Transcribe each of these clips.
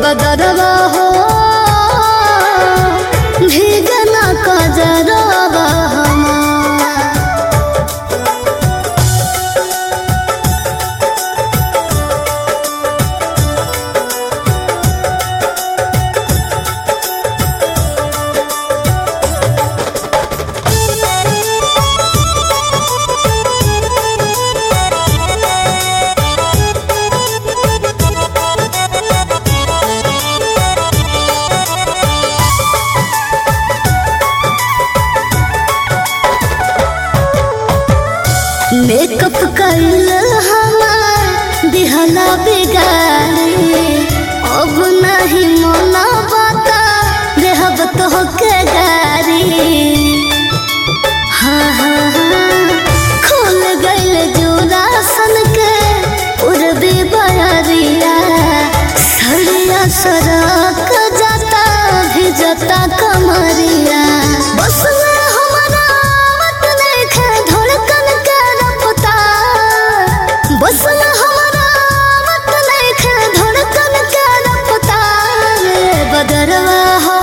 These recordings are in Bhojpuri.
बदरवा हो भीगना कजरवा हमार मेकअप कैल हमार दिहला बिगाड़ी अब नहीं मना बता देहब तो के गारी हाँ हाँ हाँ खुल गइल जोरा सन के उड़बे बयरिया सरिया सड़क जाता भी जाता कमरिया बस में हमारा मत देखे धड़कन के रफ्ता बस में हमारा मत देखे धड़कन के रफ्ता बदरवा हो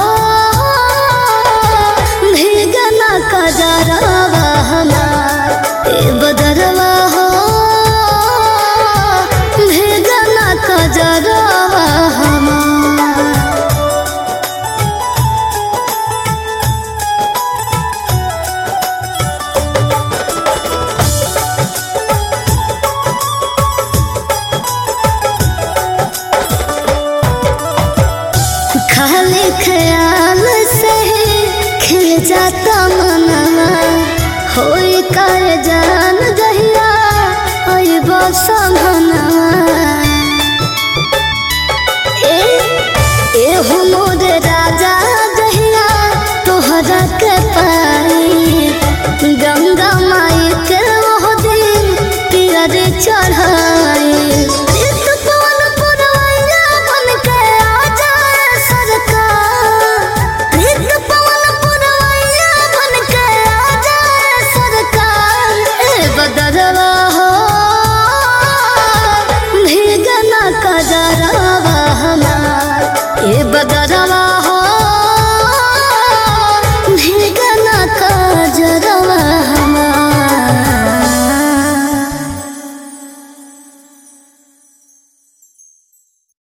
भीगना कजरवा हमार ए बदरवा हो भीगना कजरवा हमार खाली ख्याल से ही खिल जाता मनवा होई कर जान गहिया ओई बसमनवा ए ए हो मोर राजा गहिया तोहरा के पाई गंगा माई के ओह दिन पियर चढ़ा